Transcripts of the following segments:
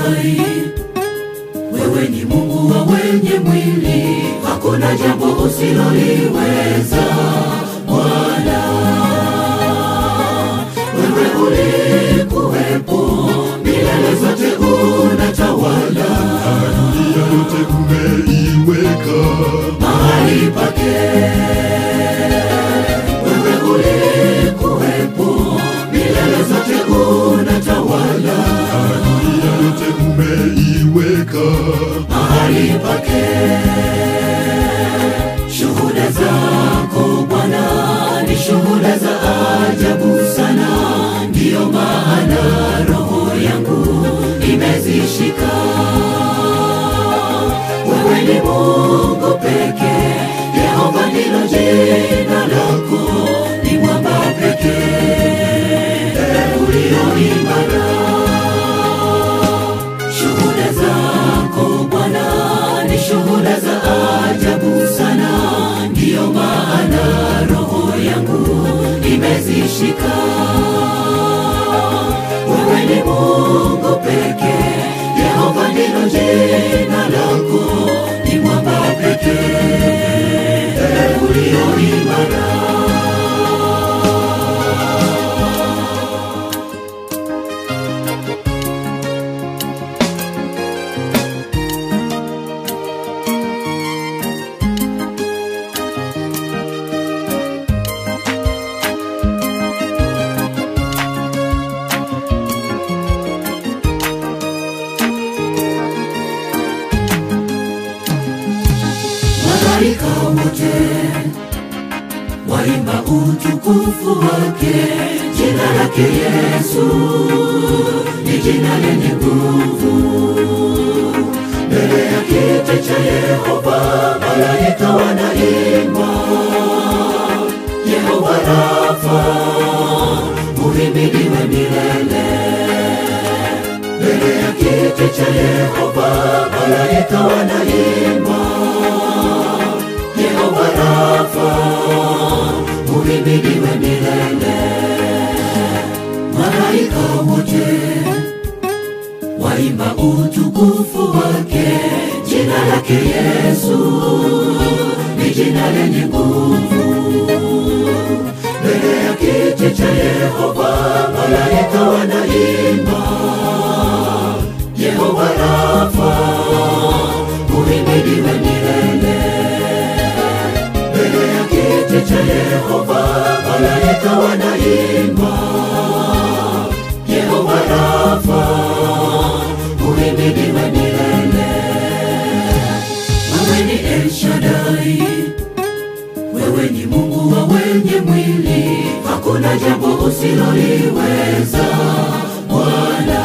Shaddai, wewe ni Mungu wa wenye mwili, hakuna jambo usiloliweza Bwana. Wewe ulikuwepo milele zote, unatawala dunia yote umeiweka mahali pake. Wewe ulikuwepo milele zote, unatawala dunia yote umeiweka mahali pake. Shuhuda zako Bwana ni shuhuda za ajabu sana, ndiyo maana roho yangu imezishika. Wewe ni Mungu pekee, Yehova ndilo jina lako, ni mwamba pekee ulio imara. Shuhuda zako Bwana ni shuhuda za ajabu sana, ndiyo maana roho yangu imezishika. Wewe ni Mungu pekee, Yehova ndilo jina lako, ni mwamba pekee ulio imara. Malaika wote waimba utukufu wake, jina lake Yesu ni jina lenye nguvu. Mbele ya kiti cha Yehova malaika wanaimba, Yehova Rafa uhimidiwe milele. Mbele ya kiti cha Yehova malaika wanaimba, Yehova Rafa uhimidiwe milele. Malaika wote waimba utukufu wake, jina lake Yesu ni jina lenye nguvu. Mbele ya kiti cha Yehova malaika wanaimba, Yehova Rafa uhimidiwe milele. Mbele ya kiti cha Yehova malaika wanaimba, Yehova Rafa uhimidiwe milele. Wewe ni El Shaddai, wewe ni Mungu wa wenye mwili, hakuna jambo usiloliweza Bwana.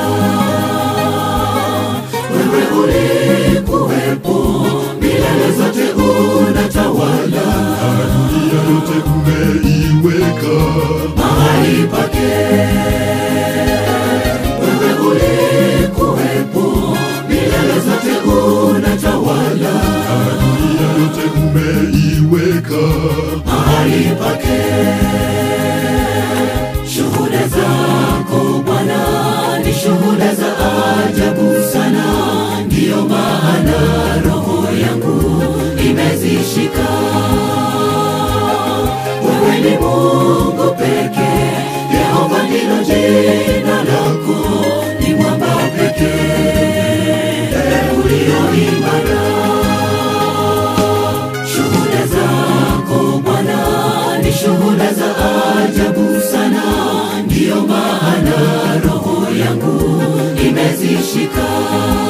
Wewe ulikuwepo milele zote, unatawala dunia yote umeiweka mahali pake. Wewe ulikuwepo milele zote, unatawala dunia yote umeiweka mahali pake. Shuhuda zako Bwana ni shuhuda za ajabu sana, ndiyo maana roho yangu imezishika. Wewe ni Mungu pekee, Yehova ndilo jina lako, ni mwamba pekee ulio imara. Shuhuda zako Bwana ni shuhuda za ajabu sana, ndiyo maana roho yangu imezishika.